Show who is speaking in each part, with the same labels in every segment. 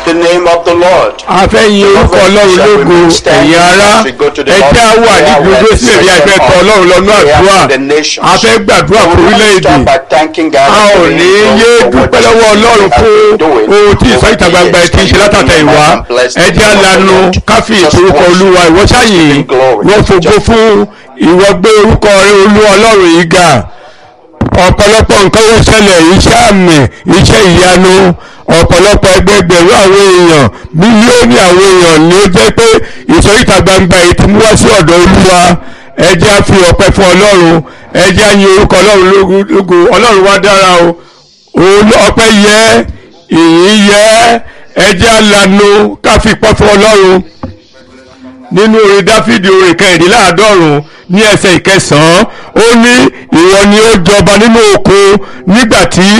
Speaker 1: the name of the Lord.
Speaker 2: a fẹ́ yin orúkọ ọlọ́run lógo ẹ̀yin ará ẹ jẹ́ á wà ní dúró sílẹ̀ bí a fẹ́ tọ ọlọ́run lọ́nà àdúrà a fẹ́ gbàdúrà fún orílẹ̀-èdè a ò ní yé dúpẹ́ lọ́wọ́ ọlọ́run fún ohun tí ìsọ ìta gbangba ẹ ti ń ṣe látàtà ìwá ẹ jẹ́ á lanu káfí ìtorúkọ olúwa ìwọ́sáyìn wọ́n fògo fún ìwọ gbé orúkọ rẹ olú ọlọ́run yìí ga ọ̀pọ̀lọpọ̀ nǹkan ló ṣẹlẹ̀ iṣẹ́ àmì iṣẹ́ ìyanu ọ̀pọ̀lọpọ̀ ẹgbẹgbẹ̀rún àwọn èèyàn mílíọ̀nù àwọn èèyàn ni ó jẹ́ pé ìsọ̀ríta gbangba yìí ti mú wá sí ọ̀dọ̀ olúwa ẹ jẹ́ á fi ọpẹ́ fún ọlọ́run ẹ jẹ́ á yin orúkọ ọlọ́run lógo ọlọ́run wá dára o òun ọpẹ́ yẹ ìyìn yẹ ẹ jẹ́ á lanu ká fi pọ́ fún ọlọ́run nínú orin dáfídì orin kẹrìndínláàádọ́rùn ní ẹsẹ̀ ìkẹsàn-án ó ní ìwọ ni ó jọba nínú òkun nígbà tí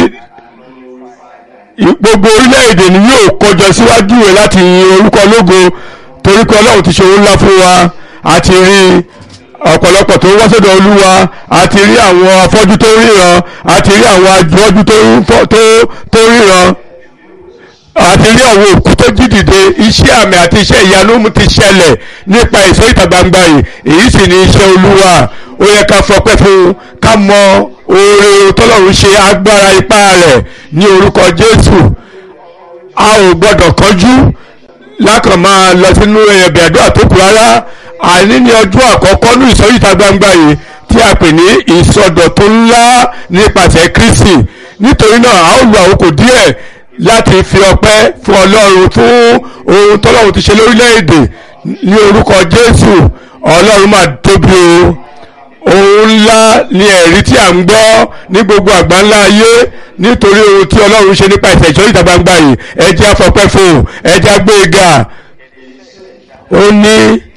Speaker 2: gbogbo orílẹ̀-èdè ni yóò kọjọ síwájú rẹ̀ láti yin orúkọ lógo torí pé ọlọ́run ti ṣe ohun ńlá fún wa àti rí ọ̀pọ̀lọpọ̀ tó wá sọ́dọ̀ olúwa àti rí àwọn afọ́jú tó ríran àti rí àwọn ajọ́jú tó ríran àti rí àwọn òkú tó jí dìde iṣẹ́ àmì àti iṣẹ́ ìyanu ti ṣẹlẹ̀ nípa ìsọ ìta gbangba yìí èyí sì ni iṣẹ́ olúwa ó yẹ ká fọpẹ́ fún ká mọ oore tọ́lọ́run ṣe agbára ipá rẹ̀ ní orúkọ jésù a ò gbọ́dọ̀ kánjú lákàn máa lọ sínú ẹ̀bẹ̀ àdúrà tó kù rárá àní ní ọjọ́ àkọ́kọ́ ní ìsọ ìta gbangba yìí tí a pè ní ìsọdọ̀tun ńlá nípasẹ̀ kristi nítorí náà a ó lo àkókò díẹ̀ láti fi ọpẹ́ fún ọlọ́run fún ohun tọ́lọ́run ti ṣe lórílẹ̀‐èdè ní orúkọ jésù ọlọ́run máa tóbi o ohun ńlá ni ẹ̀rí tí à ń gbọ́ ní gbogbo àgbáńlá ayé nítorí ohun tí ọlọ́run ṣe nípa ìṣẹ̀ ìṣọ́ ìta gbangba yìí ẹ jẹ́ afọpẹ́ fún ẹ jẹ́ agbé ga ó ní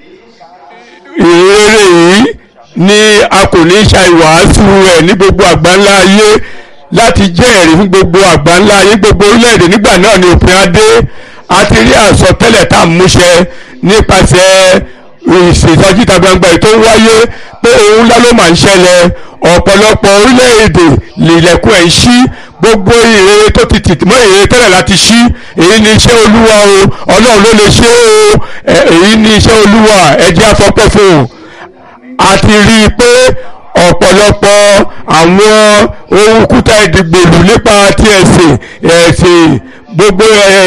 Speaker 2: ìrere yìí ni a kò ní ṣàìwàásù rẹ̀ ní gbogbo àgbáńlá ayé láti jẹ́ ẹ̀rí fún gbogbo àgbáńlá ayé gbogbo orílẹ̀-èdè nígbà náà ni òpin adé a ti rí àsọtẹ́lẹ̀ tá à ń múṣẹ nípasẹ̀ ìṣèjọ́jú ìta gbangba ètò ń wáyé pé ohun ńlá ló máa ń ṣẹlẹ̀ ọ̀pọ̀lọpọ̀ orílẹ̀-èdè lìlẹ̀kùn ẹ̀ ń ṣí gbogbo ìrere tó ti tì mọ́ ìrere tẹ́lẹ̀ láti ṣí èyí ni iṣẹ́ olúwa o ọlọ́run ló lè ṣe o èyí ni iṣẹ́ olúwa ẹ jẹ́ afọ́pẹ́ fún un a ti rí i pé ọ̀pọ̀lọpọ̀ àwọn ohun kúta ìdìgbòlù nípa ti ẹ̀sìn ẹ̀sìn gbogbo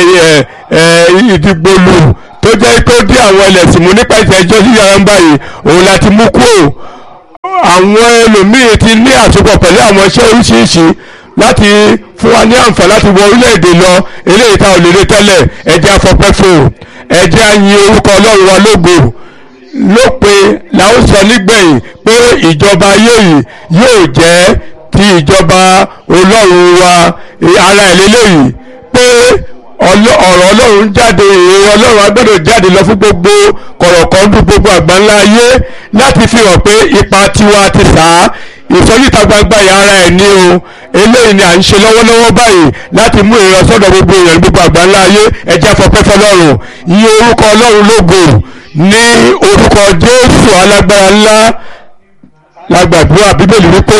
Speaker 2: ìdìgbòlù tó jẹ́ pé ó dé àwọn ẹlẹ́sìn mú nípa ìtẹ́jọ́ yíyára ń báyìí òun láti mú kúrò àwọn ẹlòmíì ti ní àsopọ̀ pẹ̀lú àwọn iṣẹ́ oríṣiríṣi láti fún wa ní àǹfààní láti wọ orílẹ̀-èdè lọ eléyìí tá ò lè rí tẹ́lẹ̀ ẹ jẹ́ afọ́pẹ́ fún ẹ jẹ́ àyìn orúkọ ọlọ́run wa lógo lópin la ó sọ nígbẹ̀yìn pé ìjọba ayé yìí yóò jẹ́ ti ìjọba ọlọ́run wa ara ìlélẹ́yìí pé ọ̀rọ̀ ọlọ́run jáde èrè ọlọ́run agbọ́dọ̀ jáde lọ fún gbogbo kọ̀rọ̀kọ́ndù gbogbo àgbáńlá ayé láti fi hàn pé ipa tiwa ti sá ìsọyíta gbangba yìí ara ẹ̀ ní o eléyìí ni à ń ṣe lọ́wọ́lọ́wọ́ báyìí láti mú ìrọsọ́dọ̀ gbogbo èèyàn gbogbo àgbáńlá ayé ẹ jẹ́ afọ́pẹ́ fọlọ́run iye orúkọ ọlọ́run lógo ní orúkọ jésù alágbára ńlá lágbàdúrà bíbélì wípé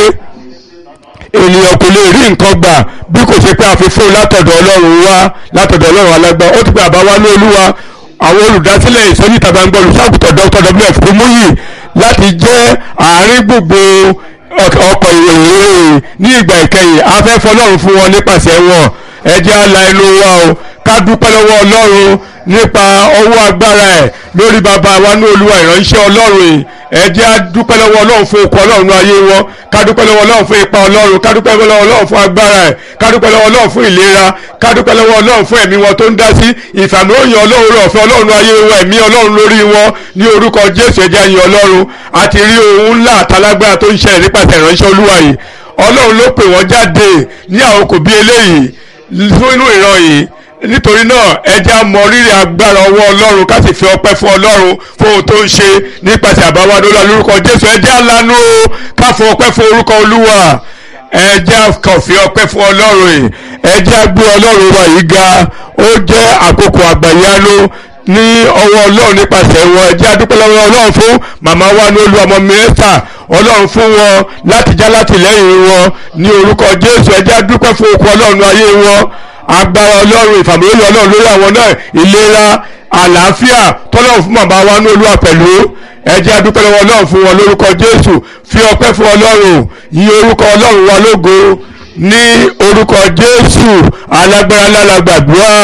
Speaker 2: ènìyàn kò lè rí nǹkan gbà bí kò ṣe pé a fi fún un látọ̀dọ̀ ọlọ́run wá látọ̀dọ̀ ọlọ́run alágbá ó ti pé àbá wá ní olúwa àwọn olùdásílẹ̀ ìsọjí ìta gbangba olùṣàgùtàn dr wf kúmúyì láti jẹ́ àárín gbogbo ọkọ̀ ìròyìn ní ìgbà ìkẹyìn afẹ́fọ́ ọlọ́run fún wọn nípasẹ̀ wọn ẹ jẹ́ á la ẹnu wa o ká dúpẹ́ lọ́wọ́ ọlọ́run nípa ọwọ́ agbára ẹ̀ lórí bàbá wa ní olúwa ìránṣẹ́ ọlọ́run yìí ẹ jẹ́ á dúpẹ́ lọ́wọ́ ọlọ́run fún okun ọlọ́run ayé wọn ká dúpẹ́ lọ́wọ́ ọlọ́run fún ipa ọlọ́run ká dúpẹ́ lọ́wọ́ ọlọ́run fún agbára ẹ̀ ká dúpẹ́ lọ́wọ́ ọlọ́run fún ìlera ká dúpẹ́ lọ́wọ́ ọlọ́run fún ẹ̀mí wọn tó ń dá sí ìfàmì òyìn ọlọ́run rẹ̀ ọ̀fẹ́ ọlọ́run ayé wọn ẹ̀mí ọlọ́run lórí wọn ní orúkọ jésù ẹ jẹ́ á yìn ọlọ́run àti rí ohun ńlá àtàlágbára tó ń ṣẹlẹ̀ nípasẹ̀ ìránṣẹ́ olúwa yìí ọlọ́run ló pè wọ́n jáde ní àkókò bí eléyìí nínú ìran yìí nítorí náà ẹ jẹ́ á mọ rírì agbára ọwọ́ ọlọ́run ká sì fi ọpẹ́ fún ọlọ́run fún ohun tó ń ṣe nípasẹ̀ àbáwádó lọ lórúkọ jésù ẹ jẹ́ á lanu o ká fún ọpẹ́ fún orúkọ olúwa ẹ jẹ́ á kàn fi ọpẹ́ fún ọlọ́run yìí ẹ jẹ́ á gbé ọlọ́run wa yìí ga ó jẹ́ àkókò àgbàyanu ní ọwọ́ ọlọ́run nípasẹ̀ wọn ẹ jẹ́ á dúpẹ́ lọ́wọ́ ọlọ́run fún màmá wa ní olú ọmọ mẹ́ta ọlọ́run fún wọn láti já látìlẹ́yìn wọn ní orúkọ jésù ẹ jẹ́ á dúpẹ́ fún okun ọlọ́run ayé wọn agbára ọlọ́run ìfàmìlóyè ọlọ́run lórí àwọn náà ìlera àlàáfíà tọ́lọ́run fún màmá wa ní olúwa pẹ̀lú ẹ jẹ́ a dúpẹ́ lọ́wọ́ ọlọ́run fún wọn lórúkọ jésù fi ọpẹ́ fún ọlọ́run yí orúkọ ọlọ́run wa lógo ní orúkọ jésù alágbára lára gbàdúrà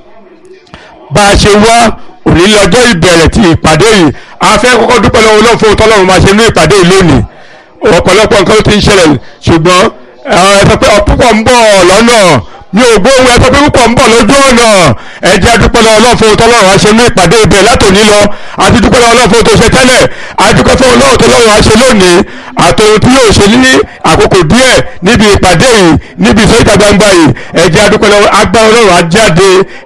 Speaker 2: bá a ṣe wá òní lọ́jọ́ ìbẹ̀rẹ̀ ti ìpàdé yìí a fẹ́ kọ́kọ́ dúpẹ́ lọ́wọ́ ọlọ́run fún tọ́lọ́run máa ṣe ní ìpàdé yìí lónìí ọ̀pọ̀lọpọ̀ nǹkan ló ti ń ṣẹlẹ̀ ṣùgbọ́n ẹ sọ pé púpọ̀ ń bọ̀ lọ́nà mi ò gbóhùn ẹ sọ pé púpọ̀ ń bọ̀ lójú ọ̀nà ẹ jẹ́ dúpẹ́ lọ́wọ́ ọlọ́run fún tọ́lọ́run á ṣe ní ìpàdé ibẹ̀ látòní lọ àti dúpẹ́ lọ́wọ́ ọlọ́run fún tó ṣe tẹ́lẹ̀ àti dúpẹ́ fún ọlọ́run tọ́lọ́run á ṣe lónìí àtòun tí yóò ṣe ní àkókò díẹ̀ níbi ìpàdé yìí níbi ìsọ̀ríta gbangba yìí ẹ jẹ́ dúpẹ́ lọ́wọ́ agbára ọlọ́run á jáde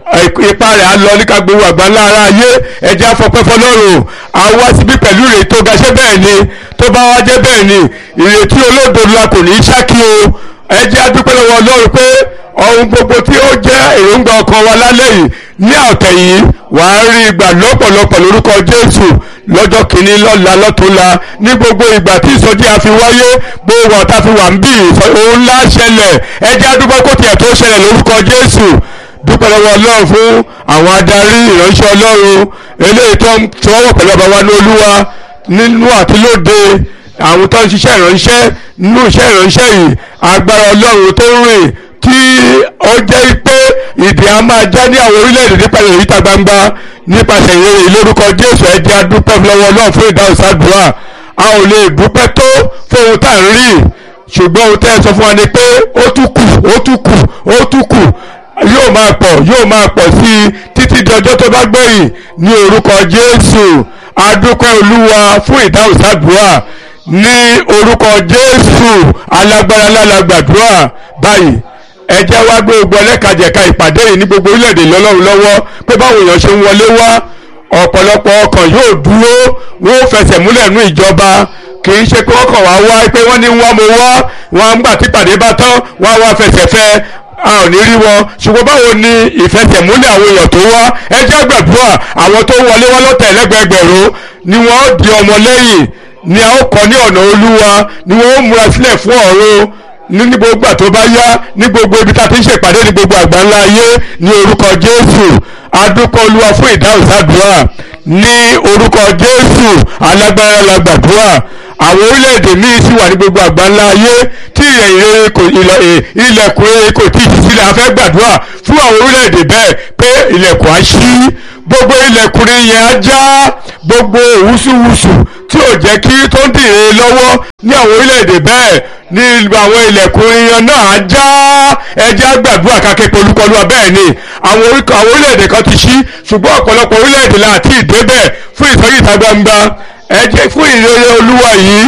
Speaker 2: ipa rẹ̀ á lọ níka gbogbo àgbáńlá ara ayé ẹ jẹ́ afọpẹ́ fọlọ́run á wá síbí pẹ̀lú ìrètí tó ga ṣé bẹ́ẹ̀ ni tó bá wá jẹ́ bẹ́ẹ̀ ni ìrètí olódodo la kò ní í ṣákí o ẹ jẹ́ adúpẹ́ lọ́wọ́ ọlọ́run pé ohun gbogbo tí ó jẹ́ èròǹgbà ọkàn wa lálẹ́ yìí ní ọ̀tẹ̀ yìí wàá rí ìgbà lọ́pọ̀lọpọ̀ lórúkọ jésù lọ́jọ́ kìíní lọ́la lọ́túnla ní gbogbo ìgbà tí ìsọjí àfi wáyé gbogbo ọ̀tá fi wà ń bì òun ńlá ṣẹlẹ̀ ẹ jẹ́ adúpẹ́ kó tiẹ̀ tó ṣẹlẹ̀ lórúkọ jésù dúpẹ́ lọ́wọ́ ọlọ́run fún àwọn adarí ìránṣẹ́ ọlọ́run eléyìí tó ń tọwọ́ pẹ̀lú ọba wa ní olúwa nínú àti lóde àwọn tó ń ṣiṣẹ́ ìránṣẹ́ nínú iṣẹ́ ìránṣẹ́ yìí agbára ọlọ́run tó ń rìn tí ó jẹ́ pé ìdè a máa já ní àwọn orílẹ̀-èdè nípa ìrìntà gbangba nípasẹ̀ ìrere ìlórúkọ jésù ẹ jẹ́ a dúpẹ́ lọ́wọ́ ọlọ́run fún ìdáhùn sádùúrà a ò lè dúpẹ́ tó fún ohun tá à ń rí ṣùgbọ́n ohun tẹ́ ẹ sọ fún wa ni pé ó tún kù ó tún kù ó tún kù yóò máa pọ̀ yóò máa pọ̀ sí i títí di ọjọ́ tó bá gbẹ̀yìn ní orúkọ jésù adúpẹ́ olúwa fún ìdáhùn sádùúrà ní orúkọ jésù alágbára lálágbàdúrà báyìí ẹ jẹ́ wá gbé gbogbo ẹlẹ́kajẹ̀ka ìpàdé yìí ní gbogbo orílẹ̀-èdè lọ́lọ́run lọ́wọ́ pé báwo èèyàn ṣe ń wọlé wá ọ̀pọ̀lọpọ̀ ọkàn yóò dúró wọ́n fẹsẹ̀ múlẹ̀ nú ìjọba kì í ṣe pé wọ́n kàn wá wá pé wọ́n ní wá mo wá wọn ń gbà tí ìpàdé bá tán wọ́n á wá fẹsẹ̀ fẹ́ a ò ní rí wọn ṣùgbọ́n báwo ni ìfẹsẹ̀múlẹ̀ àwọn èèyàn tó wá ẹ jẹ́ gbàdúrà àwọn tó wọlé wá lọ́tẹ̀ ẹlẹ́gbẹ̀ẹ́gbẹ̀rún ni wọ́n ó di ọmọ lẹ́yìn ni a ó kọ́ ní ọ̀nà olúwa ni wọ́n ó múra sílẹ̀ fún ọ̀run ní gbogbo àtó bá yá ní gbogbo ibi tá a ti ń ṣèpàdé ní gbogbo àgbáńlá ayé ní orúkọ jésù adúpọ̀ olúwa fún ìdáhùn sádùúrà ní orúkọ jésù alágbára la gbàdúrà àwọn orílẹ̀-èdè míì sì wà ní gbogbo àgbáńlá ayé tí ìrẹ̀yìn kò ilẹ̀kùn rere kò tí ì sí sílẹ̀ a fẹ́ gbàdúrà fún àwọn orílẹ̀-èdè bẹ́ẹ̀ pé ilẹ̀kùn á ṣí gbogbo ilẹ̀kùn yẹn á já gbogbo òwúsùwùsù tí ò jẹ́ kí tó ń dìre lọ́wọ́ ní àwọn orílẹ̀-èdè bẹ́ẹ̀ ní àwọn ilẹ̀kùn yẹn náà á já ẹjẹ́ àgbàdúrà kákẹ́ polúkọlúwa bẹ́ẹ̀ ni àwọn orílẹ̀-èdè kan ti ṣí ṣùgbọ́n ọ̀pọ̀lọpọ̀ orílẹ̀-èdè láti ìdébẹ̀ fún ìsọjí ìta gbangba ẹjẹ́ fún ìrere olúwa yìí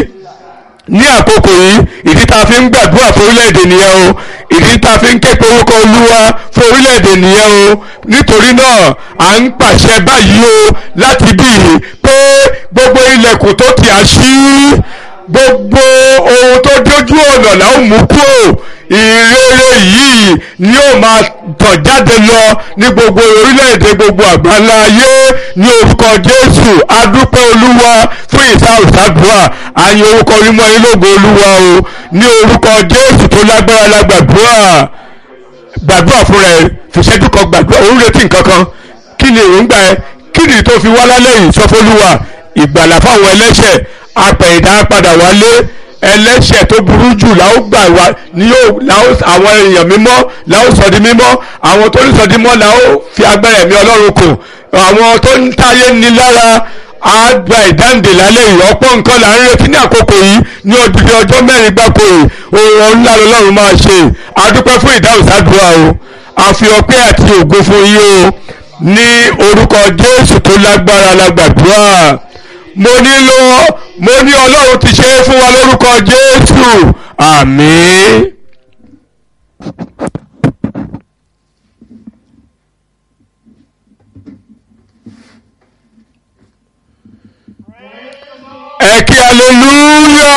Speaker 2: ní àkókò yìí ìdí tá a fi ń gbàdúrà fún orílẹ̀-èdè nìyẹn o ìdí tá a fi ń ké pe orúkọ olúwa fún orílẹ̀-èdè nìyẹn o nítorí náà à ń pàṣẹ báyìí o láti bí i pé gbogbo ilẹ̀kùn tó ti à ṣí gbogbo ohun tó dójú ọ̀nà là ń mú kúrò ìrere yìí ni ó máa tàn jáde lọ ní gbogbo orílẹ̀-èdè gbogbo àgbáńlá ayé ní orúkọ jésù adúpẹ́ olúwa fún ìsáòsádùá àyìn orúkọ onímọ̀ ilógo olúwa o ní orúkọ jésù tó lágbára lágbàdúrà gbàdúrà fún rẹ fìṣẹ́jú kan gbàdúrà òun retí nǹkan kan kí ni èròǹgbà ẹ kí ni tó fi wá lálẹ́ yìí sọ fọlúwa ìgbàlà fáwọn ẹlẹ́ṣẹ̀ apẹ̀yìndà padà wálé ẹlẹ́ṣẹ̀ tó burú jù làwọn gbà wá ní yóò làwọn àwọn èèyàn mímọ́ làwọn sọ di mímọ́ àwọn tó ń sọ di mímọ́ làwọn fi agbára ẹ̀mí ọlọ́run kù àwọn tó ń táyé ní lára àgbà ìdáǹdè lálẹ́ yìí ọ̀pọ̀ nǹkan là ń retí ní àkókò yìí ní odidi ọjọ́ mẹ́rin gbáko yìí ohun ńlá lọ́lọ́run máa ṣe àdúpẹ́ fún ìdáhùn sádùúrà o àfi ọpẹ́ àti ògo fún yín o ní orúkọ jésù tó lágbára lágbàdúrà mo nílò mo ní ọlọ́run ti ṣe é fún wa lórúkọ jésù àmín. ẹ kí aleluya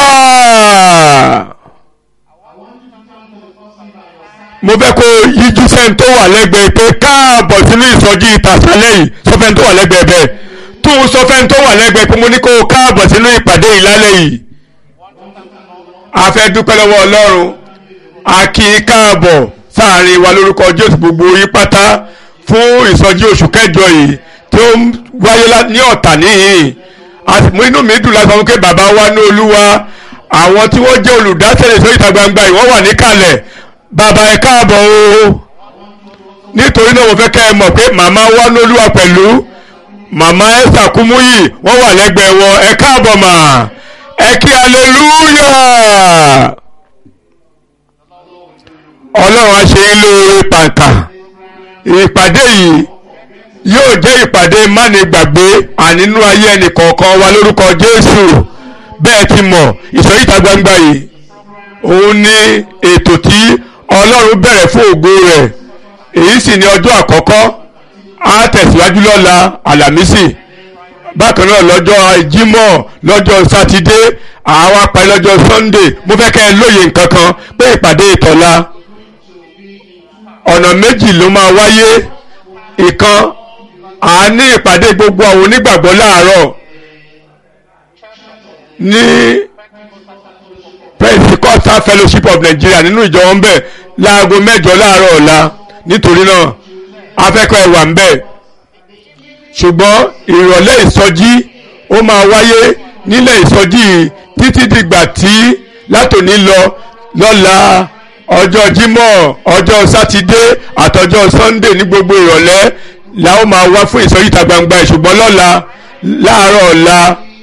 Speaker 2: mo fẹ́ kó yíjú sẹ́ni tó wà lẹ́gbẹ̀ẹ́ pé káàbọ̀ sínú ìsọjí ìtàsálẹ̀ yìí sọfẹ́ni tó wà lẹ́gbẹ̀ẹ́ bẹ́ẹ̀ tó ń sọfẹ́ni tó wà lẹ́gbẹ̀ẹ́ pé mo ní kó káàbọ̀ sínú ìpàdé ìlálẹ̀ yìí a fẹ́ dúpẹ́ lọ́wọ́ ọlọ́run a kí i káàbọ̀ sáàrin wa lórúkọ jésù gbogbo yí pátá fún ìsọjí oṣù kẹjọ yìí tí ó ń wáyé ní ọ̀tà níhìn àtìmú inú mi dùn láti sọ pé bàbá wa ní olúwa àwọn tí wọ́n jẹ́ olùdásílẹ̀ ìsọjí ìta gbangba yìí wọ́n wà níkàlẹ̀ bàbá ẹ káàbọ̀ o nítorí náà mo fẹ́ kẹ́ ẹ mọ̀ pé màmá wa ní olúwa pẹ̀lú màmá ẹ̀sà kúmúyì wọ́n wà lẹ́gbẹ̀ẹ́ wọn ẹ káàbọ̀ mà ẹ kí aleluya ọlọ́run á ṣe é lóore pàǹkà ìpàdé yìí yóò jẹ́ ìpàdé mánigbàgbé ànínú ayé ẹnì kọ̀ọ̀kan wa lórúkọ jésù bẹ́ẹ̀ ti mọ̀ ìsọ̀rí ìta gbangba yìí òun ni ètò tí ọlọ́run bẹ̀rẹ̀ fún ògo rẹ̀ èyí sì ni ọjọ́ àkọ́kọ́ á tẹ̀síwájú lọ́la àlàmísì bákan náà lọ́jọ́ jímọ̀ lọ́jọ́ sátidé àwa parí lọ́jọ́ sunday mo fẹ́ kẹ́ ẹ lóye nǹkan kan pé ìpàdé ìtọ́la ọ̀nà méjì ló máa wáyé ìkan à ní ìpàdé gbogbo àwọn onígbàgbọ́ láàárọ̀ ní Pentecostal Fellowship of Nigeria nínú ìjọ wọn bẹ̀ láago mẹ́jọ láàárọ̀ ọ̀la nítorí náà afẹ́kọ̀ọ́ ẹ̀wà ń bẹ̀ ṣùgbọ́n ìrọ̀lẹ́ ìsọjí ó máa wáyé nílẹ̀ ìsọjí títí dìgbà tí látòní lọ lọ́la ọjọ́ jímọ̀ ọjọ́ sátidé àtọjọ́ sunday ní gbogbo ìrọ̀lẹ́ la ó máa wá fún ìsọjí ìta gbangba ṣùgbọ́n lọ́la láàárọ̀ ọ̀la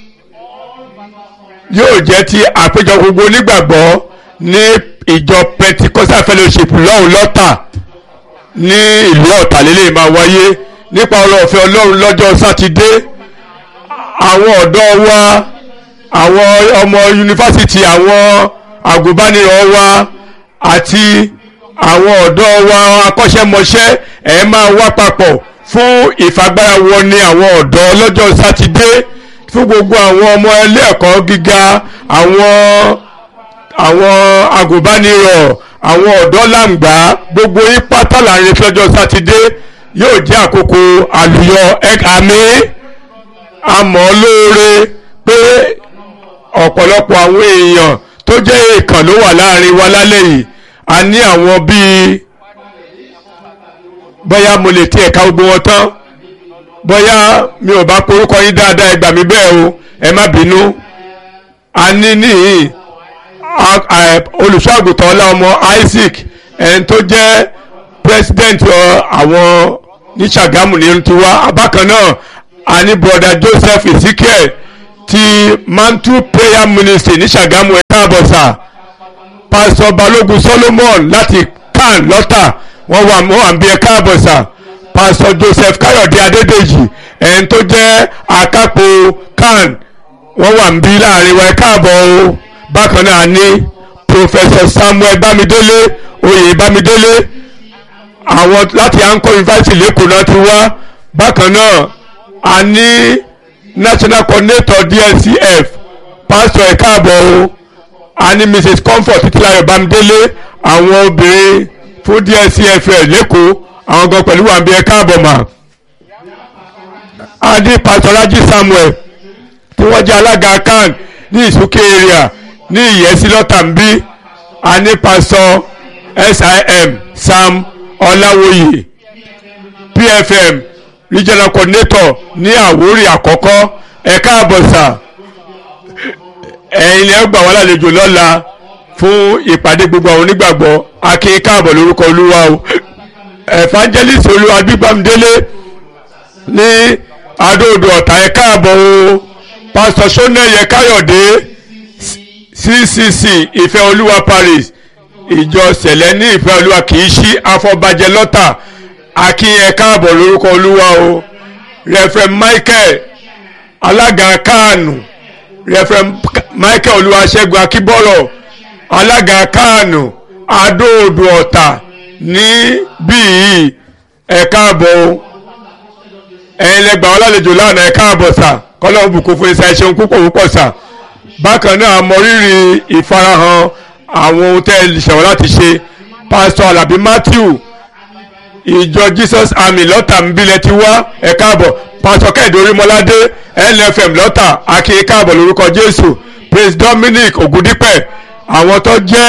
Speaker 2: yóò jẹ́ ti àpéjọ gbogbo onígbàgbọ́ ní ìjọ pentecostal fellowship lọ́hùn lọ́tà ní ìlú ọ̀tà lélẹ̀ máa wáyé nípa ọ̀rọ̀ ọ̀fẹ́ ọlọ́run lọ́jọ́ sátidé àwọn ọ̀dọ́ wa àwọn ọmọ yunifásitì àwọn àgùnbánirọ̀ wa àti àwọn ọ̀dọ́ wa akọ́ṣẹ́mọṣẹ́ ẹ̀ máa wá papọ̀ fún ìfagbára wọn ní àwọn ọ̀dọ́ lọ́jọ́ sátidé fún gbogbo àwọn ọmọ ilé ẹ̀kọ́ gíga àwọn àwọn agùnbánirọ̀ àwọn ọ̀dọ́ làǹgbà gbogbo yín pátá láàrin lọ́jọ́ sátidé yóò jẹ́ àkókò àlùyọ àmì àmọ́ lóore pé ọ̀pọ̀lọpọ̀ àwọn èèyàn tó jẹ́ èèkàn ló wà láàrin wa lálẹ́ yìí a ní àwọn bíi bóyá mo lè tiẹ̀ ka gbogbo wọn tán bóyá mi ò bá porúkọ yín dáadáa ẹ gbà mí bẹ́ẹ̀ o ẹ má bínú a ní níhìn olùṣọ́àgùtàn ọlá ọmọ Isaac ẹni tó jẹ́ president àwọn ní Ṣàgámù ní tiwa bákan náà a ní broda Joseph Ezekiel ti Mantle Prayer Ministry ní Ṣàgámù ẹ̀ káàbọ̀ sà pastor Balógun Solomon láti kan lọ́tà wọ́n wà wọ́n wà ń bí ẹ káàbọ̀ sà pastor Joseph Káyọ̀dé Adédèjì ẹni tó jẹ́ akápò kan wọ́n wà ń bí láàrin wa ẹ káàbọ̀ o bákan náà ní professor Samuel Bámidélé oyè Bámidélé àwọn láti Anchor University lẹ́kọ̀ọ́ náà ti wá bákan náà a ní national coordinator DLCF pastor ẹ káàbọ̀ o a ní Mrs Comfort Títílayọ̀ Bámidélé àwọn obìnrin fún DLCF lẹ́kọ̀ọ́ àwọn gan pẹ̀lú wàǹbí ẹ káàbọ̀ mà a ní pastor Raji Samuel tí wọ́n jẹ́ alága kan ní ìsúkè area ní ìyẹ́sí lọ́tàmbí a ní pastor SIM Sam Ọláwòye PFM regional coordinator ní Àwórì àkọ́kọ́ ẹ káàbọ̀ sà ẹ̀yin lẹ́ gbà wá lálejò lọ́la fún ìpàdé gbogbo àwọn onígbàgbọ́ akin káàbọ̀ lórúkọ olúwa o evangelist olúwa gbígbàmdélé ní adóodò ọ̀tà ẹ káàbọ̀ o pastor sọ́nẹ́yẹ káyọ̀dé ccc ìfẹ́ olúwa paris ìjọ sẹ̀lẹ̀ ní ìfẹ́ olúwa kì í ṣí afọbajẹ lọ́tà akin ẹ káàbọ̀ lórúkọ olúwa o reverend michael alága kánù reverend michael olúwaṣẹ́gun akíbọ̀rọ̀ alága kánù adóodò ọ̀tà ní bíi ẹ káàbọ̀ o ẹ̀yin lẹ́gbàá ọlálejò lánàá ẹ káàbọ̀ sà kọ́lọ́hún bùkún fún iṣẹ́ ṣeun púpọ̀ púpọ̀ sà bákan náà mọ rírì ìfarahàn àwọn ohun tẹ́ ẹ ṣẹ̀wọ̀n láti ṣe pásítọ̀ alábí matthew ìjọ jesus army lọ́tà nbílẹ̀ ti wá ẹ káàbọ̀ pásítọ̀ kẹ́hìndé orímọ́ládé nfm lọ́tà akin káàbọ̀ lórúkọ jésù praise dominic ògúndípẹ̀ àwọn tó jẹ́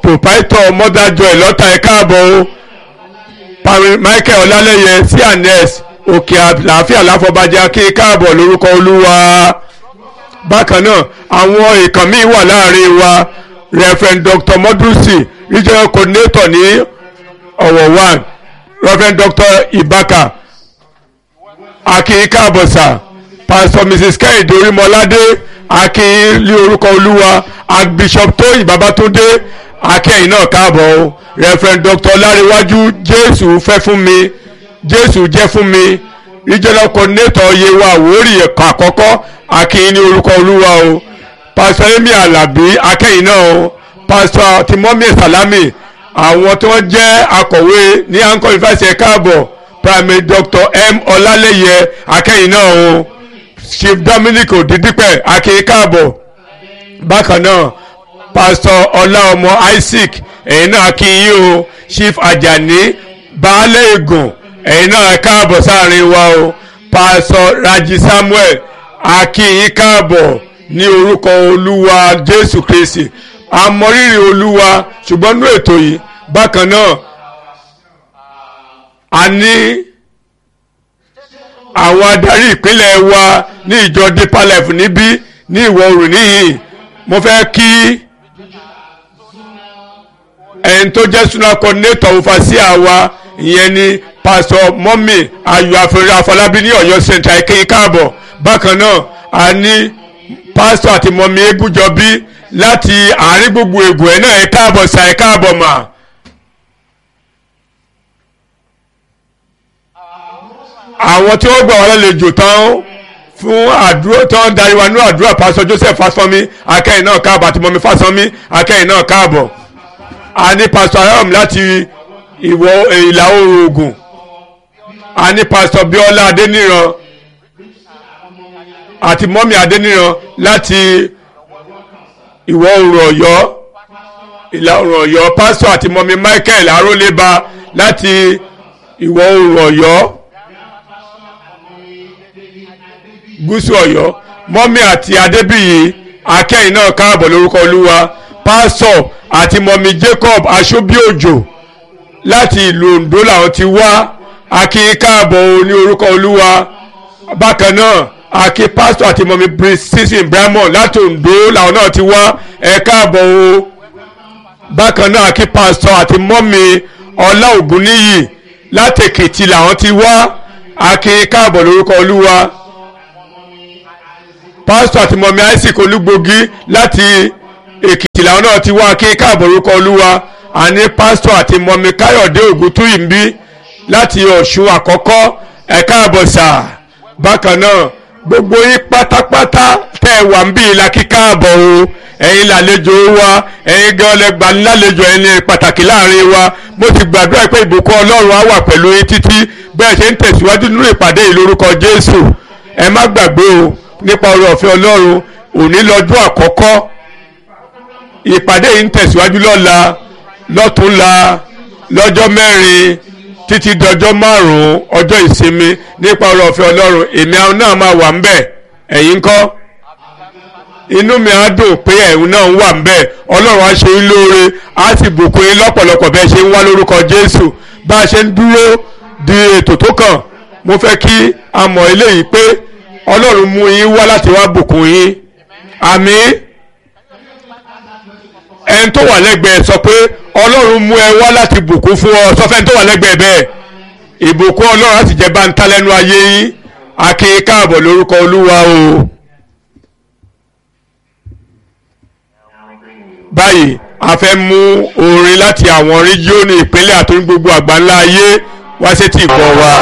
Speaker 2: proprietor mother joy lọ́tà ẹ̀ káàbọ̀ o Pam- Michael Ọlálẹ́yẹ cns òkè àlàáfíà láfọbàjẹ́ kí káàbọ̀ lórúkọ olúwa bákan náà àwọn èèkàn míì wà láàrin wa Reverend Dr. Modusi regional coordinator ní ọ̀wọ̀ one Reverend Dr. Ibaka akin káàbọ̀sà pastor mrs kẹ́hìndé orímọládé akin lé orúkọ olúwa archbishop tóyìn babatunde akẹ́yìn náà káàbọ̀ o reverend dr láríwájú jésù fẹ́ fún mi jésù jẹ́ fún mi regional coordinator yewa àwórì ẹ̀ka àkọ́kọ́ akin ní orúkọ olúwa o pastor emi alabi akẹ́yìn náà o pastor timomi salami àwọn tí wọ́n jẹ́ akọ̀wé ní anko university káàbọ̀ primary doctor m ọlálẹ́yẹ akẹ́yìn náà o chief dominic odidipẹ akẹ́yìn káàbọ̀ bákan náà pastor ọláọmọ isaac ẹ̀yin náà akínyìn o chief ajani baálé ègùn ẹ̀yin náà káàbọ̀ sáàrin wa o pastor raji samuel akínyìn káàbọ̀ ní orúkọ olúwa jésù kristi àmọrírì olúwa ṣùgbọ́n ní ètò yìí bákan náà a ní àwọn adarí ìpínlẹ̀ wa ní ìjọ deeper life níbí ní ìwọ̀ oòrùn níhìn mo fẹ́ kí ẹni tó jẹ́ suna coordinator overseer wa ìyẹn ni pastor mọ́mì ayọ̀ àfẹ́rẹ́ afọlábí ní ọ̀yọ́ central kéyìn káàbọ̀ bákan náà a ní pastor àti mọ́mì egúnjọbí láti àárín gbogbo ègùn ẹ̀ náà ẹ̀ káàbọ̀ sa ẹ̀ káàbọ̀ mà. àwọn tí wọ́n gbà wọ́n lálejò tán fún àdúró tán darí wa ní àdúrà pásọ Joseph Fásánmi akẹ́yìn náà káàbọ̀ àti mọ́mí Fásánmi akẹ́yìn náà káàbọ̀ a ní pásọ ayọ́m láti ìwọ̀ ìlà oòrùn Ògùn a ní pásọ Bíọ́lá Adéníran àti mọ́mí Adéníran láti ìwọ̀ oòrùn Ọ̀yọ́ ìlà oòrùn Ọ̀yọ́ pásọ àti mọ́mí Michael Arólébá láti ìwọ̀ oòrùn Ọ̀yọ́ gúúsù Ọ̀yọ́ mọ́mí àti adébíyì akẹ́yìn náà káàbọ̀ lórúkọ olúwa pásọ̀ àti mọ́mí Jacob aṣọ́bíòjò láti ìlú Oǹdó làwọn ti wá akíyín káàbọ̀ ní orúkọ olúwa bákan náà akí pásọ̀ àti mọ́mí precision Ibrahimon láti Oǹdó làwọn náà ti wá ẹ káàbọ̀ o bákan náà akí pásọ̀ àti mọ́mí ọlá ògúnníyì láti Èkìtì làwọn ti wá akíyín káàbọ̀ lórúkọ olúwa pásítọ̀ àti mọ̀mí isaac olúgbògi láti èkìtì làwọn náà ti wá kí káàbọ̀ orúkọ olúwa àní pásítọ̀ àti mọ̀mí káyọ̀dé ògúntúyìnbí láti ọ̀ṣun àkọ́kọ́ ẹ̀ káàbọ̀ sà bákan náà gbogbo yín pátápátá tẹ́ ẹ wà ń bí ìlà kí káàbọ̀ o ẹ̀yin làlejò wa ẹ̀yin gan lẹ́gbàá lálejò ẹni pàtàkì láàrin wa mo ti gbàdúrà pé ìbùkún ọlọ́run á wà pẹ̀lú yín títí bẹ́ẹ̀ ṣe ń tẹ̀síwájú nínú ìpàdé yìí lórúkọ jésù ẹ má gbàgbé o nípa oore ọ̀fẹ́ ọlọ́run òní lọ́jọ́ àkọ́kọ́ ìpàdé yìí ń tẹ̀síwájú lọ́la lọ́túnla lọ́jọ́ mẹ́rin títí dọjọ́ márùn-ún ọjọ́ ìsinmi nípa oore ọ̀fẹ́ ọlọ́run èmi àwọn náà máa wà ń bẹ̀ ẹ̀yin ńkọ́ inú mi á dùn pé ẹ̀hún náà wà ń bẹ̀ ọlọ́run á ṣe yín lóore á sì bùkún yín lọ́pọ̀lọpọ̀ bẹ́ẹ̀ ṣe ń wá lórúkọ jésù bá a ṣe ń dúró di ètò tó kàn mo fẹ́ kí a mọ̀ eléyìí pé ọlọ́run mú yín wá láti wá bùkún yín àmín ẹni tó wà lẹ́gbẹ̀ẹ́ sọ pé ọlọ́run mú ẹ wá láti bùkún fún ọ sọ fẹ́ni tó wà lẹ́gbẹ̀ẹ́ bẹ́ẹ̀ ìbùkún ọlọ́run láti jẹ́ báńtá lẹ́nu ayé yín akin káàbọ̀ lórúkọ olúwa o. báyìí a fẹ́ mú orin láti àwọn rígíọ́nù ìpínlẹ̀ àti gbogbo àgbáńlá ayé wá sétí ìgbọ́ wa.